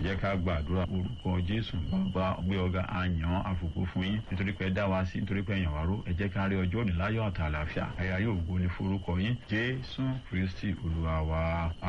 jẹ́ ká gbàdúrà orúkọ jésù bàbá gbé ọ̀gá àyàn àfòkù fún yín nítorí pé ẹ dá wa sí nítorí pé ẹ̀yàn wá ró ẹ jẹ́ ká rí ọjọ́ òní láyọ̀ àti àlàáfíà ẹ̀yà yóò gbó ní forúkọ yín jésù kristi olúwa wa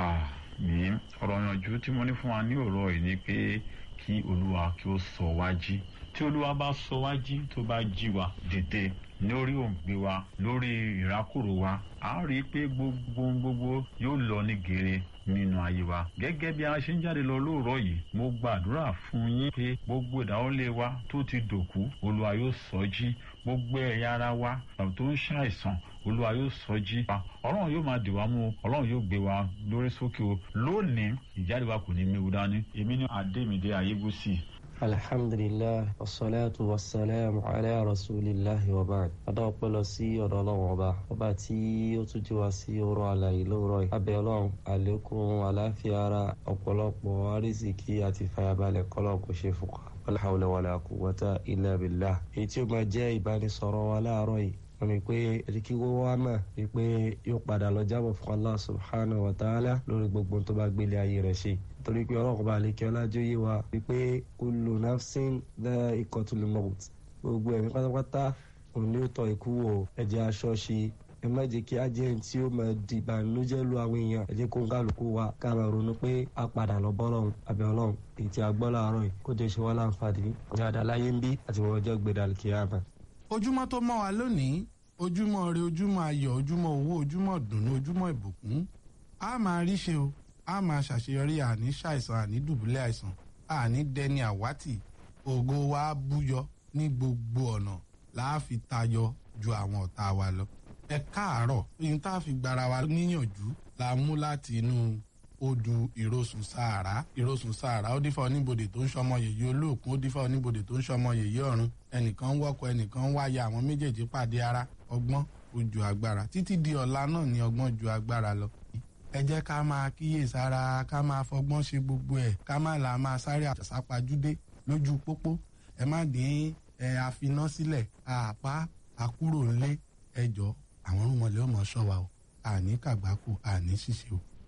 àmín ọ̀rọ̀ ìyànjú tí mo ní fún wa ní òrọ̀ yìí ni pé kí olúwa kí ó sọ wá jí tí olúwa bá sọ wá jí tó bá jí wa dìde lórí òǹgbẹ wa lórí ìrákòrò wa a rí i pé gbogbo gbogbo yóò lọ ní gèrè nínú ayé wa gẹ́gẹ́ bí a ṣe ń jáde lọ lóòrọ̀ yìí mo gbàdúrà fún yín pé gbogbo ìdáwọ́lé wa tó ti dòkú olúwa yóò sọ jí gbogbo ẹ̀yà ara wa tàbí tó ń ṣàìsàn olúwa yóò sọ jí wa ọlọ́run yóò máa dì wá mú ọlọ́run yóò gbé wa lórí sókè o lónìí ìjáde wa kò ní méwu dání èmi ní adémídé ayébùsì alhamdulilah wasalaatu wasalaamu ala rasulillahi wa baad adọ́pẹ́ lọ sí ọ̀dọ̀ ọlọ́run ọba ọba tí ó tún jí wa sí ọ̀rọ̀ àlàyé lóòrọ̀ yìí abẹ́ ọlọ́run àlékún àláfíà ara ọ̀pọ̀lọpọ̀ arísìkí àti fàyàbalẹ̀ kọ́lọ̀ kò ṣe fún wa wala hawla wala quwwata illa billah èyí tí ó máa jẹ́ ìbánisọ̀rọ̀ wa láàárọ̀ yìí wọ́n ní pé ẹ̀ríkí wọ́n wá mọ̀ wípé yóò padà lọ jábọ̀ fún Allah subhanahu wa ta'ala lórí gbogbo tó bá gbélé ayé rẹ̀ ṣe torí pé ọlọ́run bá lè kí ọlájú yé wa wípé kullu nafsin dha'iqatul maut gbogbo ẹ̀mí pátápátá òun ni ó tọ́ ikú wò ẹ̀jẹ̀ aṣọ ṣe ẹ má jẹ́ kí ajẹ́ tí ó máa di ìbànújẹ́ lu àwọn èèyàn ẹ jẹ́ kó ń kálukú wa ká máa ronú pé a padà lọ bọ́ lọ́hùn àbẹ̀ ọlọ́hùn èyí tí a gbọ́ láàárọ̀ yìí kó jẹ́ ṣe wá láǹfààní dáadáa láyé ń bí àti wọ́n ọjọ́ gbé dàlùkì àmà. ojúmọ́ tó mọ́ wa lónìí ojúmọ́ rẹ ojúmọ́ ayọ̀ ojúmọ́ owó ojúmọ́ dùnú ojúmọ́ ìbùkún a máa rí ṣe o a máa ṣàṣeyọrí àní ṣàìsàn àní dùbúlẹ̀ àìsàn àní dẹni àwátì ògo wa búyọ ní gbogbo ọ̀nà láàfi tayọ ju àwọn ọ̀tá wa lọ. ẹ káàárọ̀ ohun tá a fi gbára wa níyànjú la mú láti inú odù ìrosùn sàárà ìrosùn sàárà ó dífá oníbodè tó ń ṣọmọ yèyí olóòkun ó dífá oníbodè tó ń ṣọmọ yèyí ọ̀run ẹnìkan ń wọ́kọ̀ ẹnìkan ń wáyà àwọn méjèèjì pàdé ara ọgbọ́n ó ju agbára títí di ọ̀la náà ni ọgbọ́n ju agbára lọ ẹ jẹ́ ká máa kíyèsára ká máa fọgbọ́n ṣe gbogbo ẹ̀ ká má la máa sáré àṣàpàjúdé lójú pópó ẹ má dín ẹ àfiná sílẹ̀ àpá àkúrò ńlé ẹjọ́ àwọn rúmọlẹ́ ọmọ ṣọ́ wa o àní kàgbákò àní ṣìṣe o